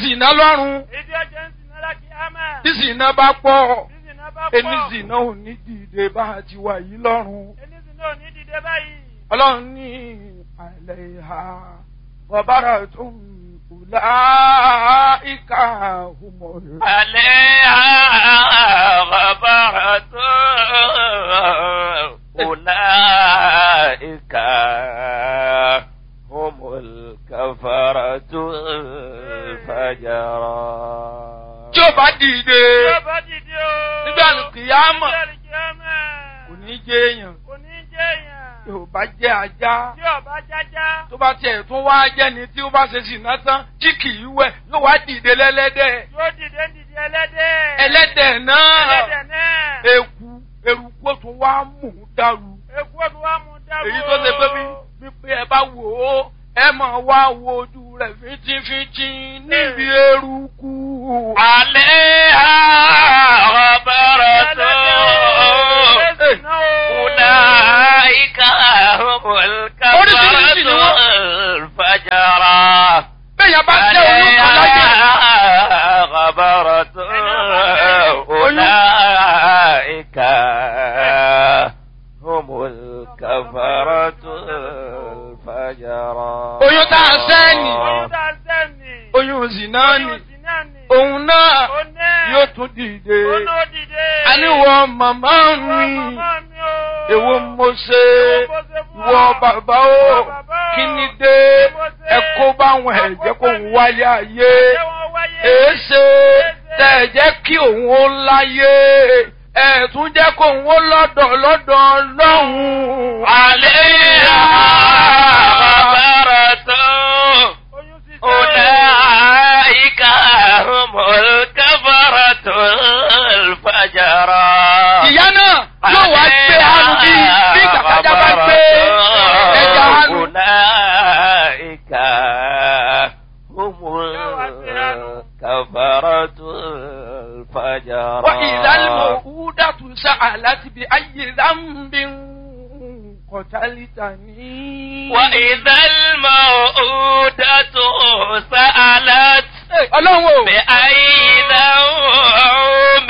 zìnà lọ́rùn Èdè ọjà ń sìn náírà kí á máa. tí zìnà bá pọ̀ Tí sì náà bá pọ̀. ẹni zìnà ò ní dìde bá a ti wà yìí lọ́rùn. Ẹni sì náà ò ní dìde báyìí. ọlọ́run ní àlẹ́ ìhà bọ̀bára tó ń kùlá ìka òmòrò. عليها غبرة أولئك هم الكفرة الفجرة tí ó bá dìde Tí ó bá dìde o. nígbà kìyàmọ̀ Nígbà kìyàmọ̀. kò ní jẹ́ èèyàn Kò ní jẹ́ èèyàn. tí ò bá jẹ́ ajá Tí ọba jájá. tó bá tiẹ̀ tún wá jẹ́ni tí ó bá ṣe sìnà tán tí kì í wẹ̀ yóò wá dìde lẹ́lẹ́dẹ̀ Yóò dìde ń dìde ẹlẹ́dẹ̀. ẹlẹ́dẹ̀ náà Ẹlẹ́dẹ̀ náà. eku eruku ó tún wá mú un dàrú Èkú ọdún wa mú dáró. èyí tó ṣe pé bí wípé ẹ bá wò ó ẹ máa wá wo ojú rẹ̀ fínjínfínjín níbi eruku. عليها غبرة أولئك هم الكفرة الفجرة bẹ́ẹ̀ bá jẹ́ oyún kan láyé عليها غبرة أولئك هم الكفرة الفجرة Oyún tá a sẹ́ni. Oyún tá a sẹ́ni. oyún zina ni Oyún sì náà ni. òun náà Ó náà. yóò tún dìde. Ó náà dìde. àníwọ̀ màmá Ìwọ mi màmá mi o. èwo mo ṣe Èwo mo ṣe fún wọ ọ? bàbá o Ìwọ bàbá o. kí ni dé Kí mo ṣe? ẹ kó báwọn ẹ̀jẹ̀ kó ń wáyé ayé Ṣé wọ́n wáyé? èéṣe tẹ̀ ẹ̀ jẹ́ kí òun ó láyé ẹ̀ tún jẹ́ kó òun ó lọ́dọ̀ lọ́dọ̀ lọ́hùn. عليها غبرة Oyún sì sẹ́. أولئك هم الكفرة الفجرة ìyá náà yóò wá gbé hanu bí bí kàkàjà bá gbé ẹja hanu. أولئك هم الكفرة الفجرة وإذا الموءودة سألت بأي ذنب قتلتني وإذا الموءودة سألت ọlọ́run o بأي ذنب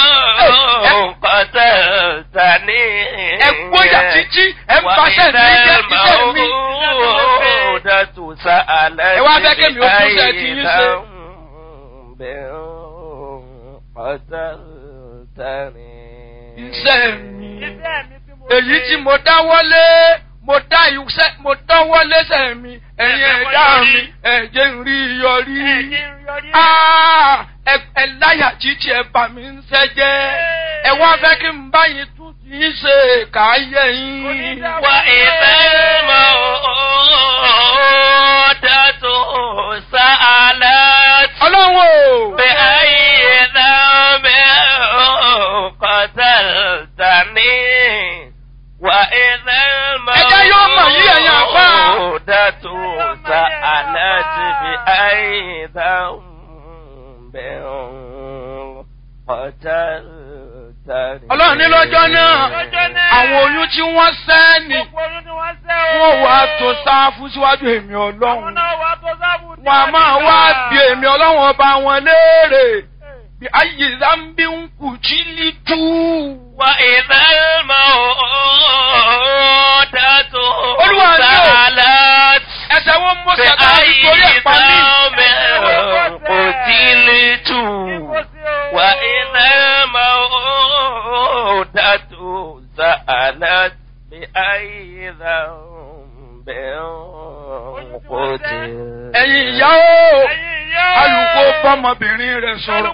قتلتني ẹ gbóyà títí ẹ ń paṣẹ ní iṣẹ́ iṣẹ́ mi. الموءودة سألت Ẹ wá fẹ́ kémi ó tún ṣe ti yín ṣe. بأي ذنب قتلتني iṣẹ́ mi Iṣẹ́ mi tí mo èyí ṣe. tí mo dáwọ́lé mo dá iṣẹ́ mo dáwọ́lé sẹ́ mi ẹ̀yin ẹ̀dá mi ẹ̀jẹ̀ ń rí yọrí. Ẹ̀jẹ̀ ń yọrí. Ah, ẹ ẹ láyà títí ẹ bà mí ń sẹ́jẹ́ ẹ wá fẹ́ kí n báyìí tún ti ń ṣe káyé yín. وإذا الموءودة سألت ọlọ́run o. بأي ذنب قتلتني وإذا Ẹjẹ́ yóò mọ̀ yí ẹ̀yin àfáà. الموءودة سألت بأي ذنب قتلتني ọlọ́run ní lọ́jọ́ náà Lọ́jọ́ náà. àwọn oyún tí wọ́n sẹ́ ni Gbogbo oyún ni wọ́n sẹ́ o. wọ́n wá tó sáfù síwájú èmi Àwọn ọlọ́run. náà wá tó sábù tí wọn a máa ti wá gbà. bí èmi ọlọ́run ọba wọn léèrè bí ayé zambi ń kù jí lítú. وإذا الموءودة Olúwa ni o. سألت ẹsẹ̀ wọn mú sẹ́ka بأي nítorí ẹ̀pá mi. ذنب قتلت وإذا الموءودة سألت بأي ذنب قتلت ẹ̀yin ìyá o Ẹ̀yin ìyá o. alùpùpù bọ́mọbìnrin rẹ̀ sọ̀rọ̀